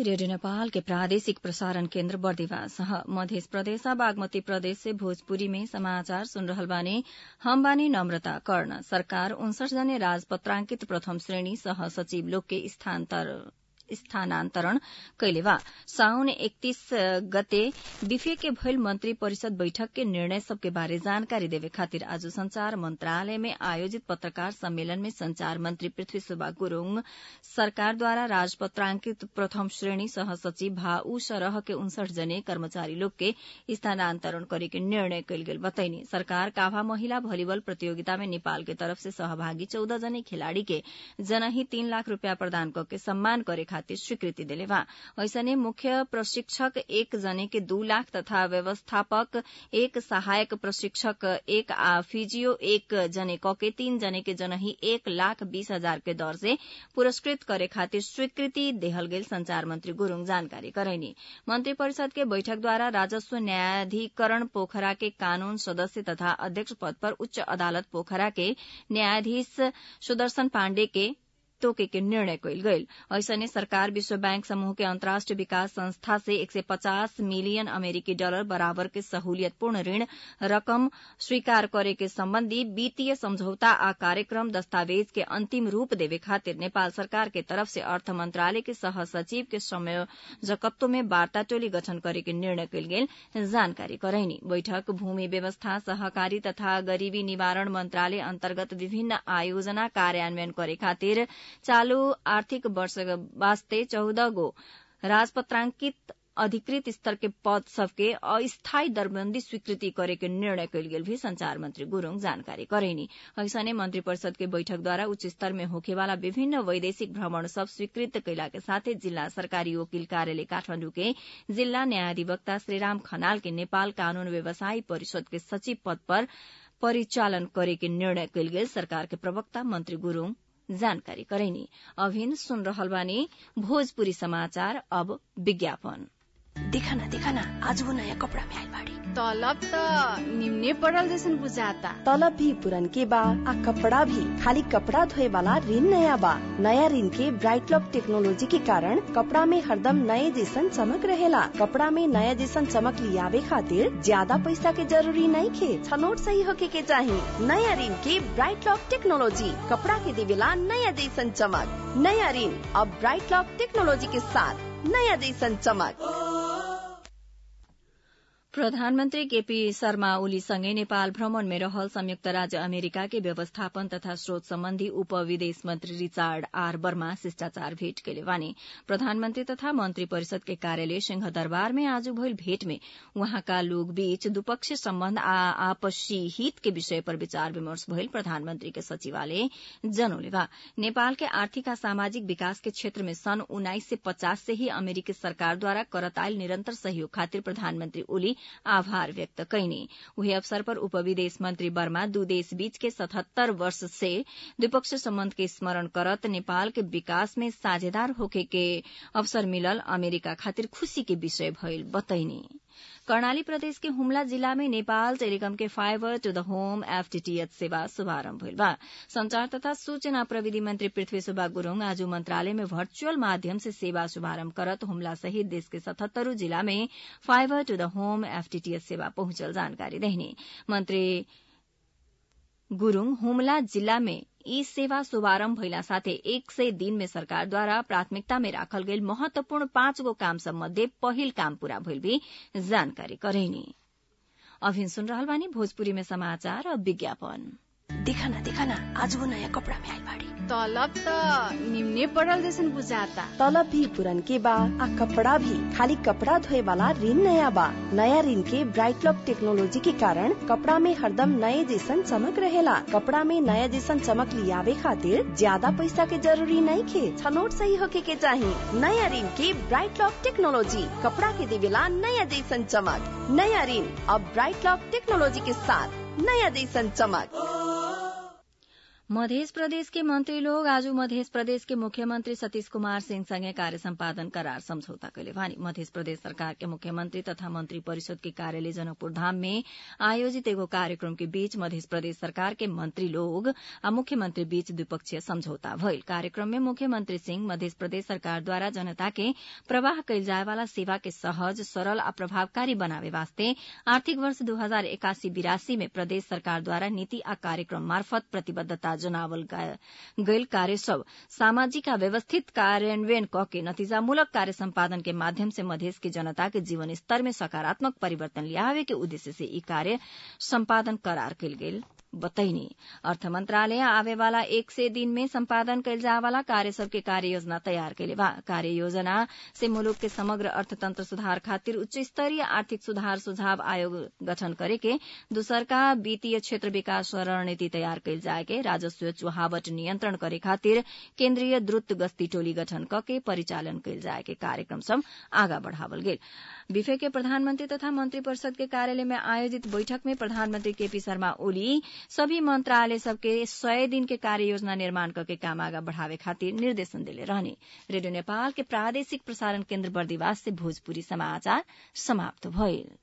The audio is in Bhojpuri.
रेडियो नेपाल के प्रादेशिक प्रसारण केन्द्र बर्दिवास मध्य प्रदेश बागमती प्रदेश से भोजपुरी में समाचार सुन रहल बानी हम बानी नम्रता कर्ण सरकार उनसठ जने राजपत्रांकित प्रथम श्रेणी सह सचिव लोग के स्थानान्तरण कैले बा साउन एकतीस गते बिफे के भइल मंत्री परिषद बैठक के निर्णय सबके बारे जानकारी देवे खातिर आज संचार मंत्रालय में आयोजित पत्रकार सम्मेलन में संचार मंत्री पृथ्वी सुब्बा गुरूङ सरकारद्वारा राजपत्रांकित प्रथम श्रेणी सह सचिव भा ऊ सरह के उनसठ जने कर्मचारी लोग के स्थानान्तरण करे के निर्णय कैल गेल बतैनी सरकार काभा महिला भलिबल प्रतियोगिता में नेपाल के तरफ से सहभागी चौध जने खिलाड़ी के जनही तीन लाख रूपियाँ प्रदान करके सम्मान करे खातिर स्वीकृति देले बा ऐसने मुख्य प्रशिक्षक एक जने के दू लाख तथा व्यवस्थापक एक सहायक प्रशिक्षक एक आ फिजियो एक जने कके तीन जने के जनही एक लाख बीस हजार के दर से पुरस्कृत करे खातिर स्वीकृति देहल गेल संचार मंत्री गुरूङ जानकारी करैनी मंत्री परिषद के बैठक द्वारा राजस्व न्यायाधिकरण पोखरा के कानून सदस्य तथा अध्यक्ष पद पर उच्च अदालत पोखरा के न्यायाधीश सुदर्शन पाण्डे के तोके के निर्णय कैल गईल ऐसने सरकार विश्व बैंक समूह के अंतर्राष्ट्रीय विकास संस्था से एक सय पचास मिलियन अमेरिकी डॉलर बराबर के सहूलियतपूर्ण ऋण रकम स्वीकार करे के सम्बन्धी वित्तीय समझौता आ कार्यक्रम दस्तावेज के अंतिम रूप देवे खातिर नेपाल सरकार के तरफ से अर्थ मंत्रालय के सह सचिव के संयोजकत्व में वार्ता टोली गठन करे के निर्णय कैल गेल जानकारी करैनी बैठक भूमि व्यवस्था सहकारी तथा गरीबी निवारण मंत्रालय अन्तर्गत विभिन्न आयोजना कार्यान्वयन करे खातिर चालू आर्थिक वर्ष वास्ते चौध गो राजपत्रांकित अधिकृत स्तर के पद सबके अस्थायी दरबंदी स्वीकृति करे के निर्णय कैल गेल भी संचार मंत्री गुरूङ जानकारी करेनी ऐसने मंत्री परिषद के बैठक द्वारा उच्च स्तर में होखेवाला विभिन्न वैदेशिक भ्रमण सब स्वीकृत कैला के साथै जिल्ला सरकारी वकील कार्यालय काठमाण्डु के जिल्ला न्यायाधिवक्ता श्रीराम खनाल के नेपाल कानून व्यवसायी परिषद के सचिव पद पर परिचालन करे के निर्णय कैल गेल सरकार के प्रवक्ता मंत्री गुरूङ जानकारी करैनी अभिन सुन रहल बानी भोजपुरी समाचार अब विज्ञापन देखा ना देखा ना आज वो नया कपड़ा में आइल बाड़ी तलब त निम्ने पड़ल जैसन बुझाता तलब भी पुरन के बा आ कपड़ा भी खाली कपड़ा धोए वाला ऋण नया बा नया ऋण के ब्राइट लॉक टेक्नोलॉजी के कारण कपड़ा में हरदम नए जैसन चमक रहेला कपड़ा में नया जैसन चमक लियावे खातिर ज्यादा पैसा के जरूरी नहीं खे छनोट सही होके के चाही नया ऋण के ब्राइट लॉक टेक्नोलॉजी कपड़ा के देवेला नया जैसन चमक नया ऋण अब ब्राइट लॉक टेक्नोलॉजी के साथ नया जैसन चमक प्रधानमन्त्री केपी शर्मा ओलीसँगै नेपाल भ्रमणमै रहल संयुक्त राज्य अमेरिका के व्यवस्थापन तथा स्रोत सम्बन्धी उप विदेश मन्त्री रिचार्ड आर वर्मा शिष्टाचार भेट केले वानी प्रधानमन्त्री तथा मन्त्री परिषद के कार्यालय सिंह दरबार में आज भइल भेट में वहाँका लोग बीच द्विपक्षीय सम्बन्ध आ आपसी हित के विषय पर विचार विमर्श भइल प्रधानमन्त्री के सचिवालय जनौले बा नेपाल के आर्थिक आ सामाजिक विकास के क्षेत्र में सन् उन्नाइस सय पचास से ही अमेरिकी सरकारद्वारा करतायल निरन्तर सहयोग खातिर प्रधानमन्त्री ओली आभार व्यक्त कैनी उही अवसर पर उप विदेश मंत्री वर्मा दू देश बीच के सतहत्तर वर्ष से द्विपक्षीय सम्बन्ध के स्मरण करत नेपाल के विकास में साझेदार होखे के अवसर मिलल अमेरिका खातिर खुशी के विषय भइल बतैनी कर्णाली प्रदेश के हुम्ला जिल्ला में नेपाल टेलिकम के fibre to the home FTTH सेवा शुभारम्भ भइल बा संचार तथा सूचना प्रविधि मंत्री पृथ्वी सुब्बा गुरूङ आज मंत्रालय में वर्चुअल माध्यम से सेवा शुभारम्भ करत हुम्ला सहित देश के सतहत्तरू जिला में fibre to the home FTTH सेवा पहुंचल जानकारी देहने मंत्री गुरूङ हुम्ला जिल्ला में ई सेवा शुभारम्भ भइला साथै एक सय दिन में सरकारद्वारा प्राथमिकता में राखल गेल महत्वपूर्ण पाँच गो काम सम्बन्धी पहिल काम पूरा भइल भी जानकारी करैनी अभिन सुन रहल बानी भोजपुरी में समाचार और विज्ञापन देखा ना देखा ना आज वो नया कपड़ा में आइल बाड़ी तलब त निम्ने पड़ल जैसन बुझाता तलब भी पुरन के बा आ कपड़ा भी खाली कपड़ा धोए वाला ऋण नया बा नया ऋण के ब्राइट लॉक टेक्नोलॉजी के कारण कपड़ा में हरदम नए जैसन चमक रहेला कपड़ा में नया जैसन चमक लियावे खातिर ज्यादा पैसा के जरूरी नहीं खे छनोट सही होके के चाही नया ऋण के ब्राइट लॉक टेक्नोलॉजी कपड़ा के देवेला नया जैसन चमक नया ऋण अब ब्राइट लॉक टेक्नोलॉजी के साथ नया जैसन चमक मध्य प्रदेश के मंत्री लोग आज मध्य प्रदेश के मुख्यमंत्री सतीश कुमार सिंह संगे कार्य सम्पादन करार समझौता कैले भानी मध्य प्रदेश सरकार के मुख्यमंत्री तथा मंत्री परिषद के कार्यालय जनकपुर धाम में आयोजित एगो कार्यक्रम के बीच मध्य प्रदेश सरकार के मंत्री लोग आ मुख्यमंत्री बीच द्विपक्षीय समझौता भइल कार्यक्रम में मुख्यमंत्री सिंह मध्य प्रदेश सरकार द्वारा जनता के प्रवाह कैल जाए वाला सेवा के सहज सरल आ प्रभावकारी बनावे वास्ते आर्थिक वर्ष दू हजार एकासी बिरासी में प्रदेश सरकार द्वारा नीति आ कार्यक्रम मार्फत प्रतिबद्धता जनावल गैल कार्य सब सामाजिक आ व्यवस्थित कार्यान्वयन क के नतीजामूलक कार्य सम्पादन के माध्यम से मधेश के जनता के जीवन स्तर में सकारात्मक परिवर्तन ल्यावे के उद्देश्य से ई कार्य सम्पादन करार कयल गेल बतैनी अर्थ मंत्रालय आवे वाला एक से दिन में संपादन कैल जाए वाला कार्य सबके कार्य योजना तैयार कैले बा कार्य योजना से मुलुक के समग्र अर्थतंत्र सुधार खातिर उच्च स्तरीय आर्थिक सुधार सुझाव आयोग गठन करे के दूसरका वित्तीय क्षेत्र विकास रणनीति तैयार कैल जाए के राजस्व चुहावट नियंत्रण करे खातिर केन्द्रीय द्रुत गश्ती टोली गठन क के परिचालन कैल जाए के कार्यक्रम सब आगा बढ़ावल गेल बिफे के प्रधानमंत्री तथा मंत्री परिषद के कार्यालय में आयोजित बैठक में प्रधानमंत्री केपी शर्मा ओली सभी मंत्रालय सबके सय दिन के कार्य योजना निर्माण करके काम आगा बढ़ावे खातिर निर्देशन दिले रहने रेडियो नेपाल के प्रादेशिक प्रसारण केन्द्र बर्दिवास से भोजपुरी समाचार समाप्त भइल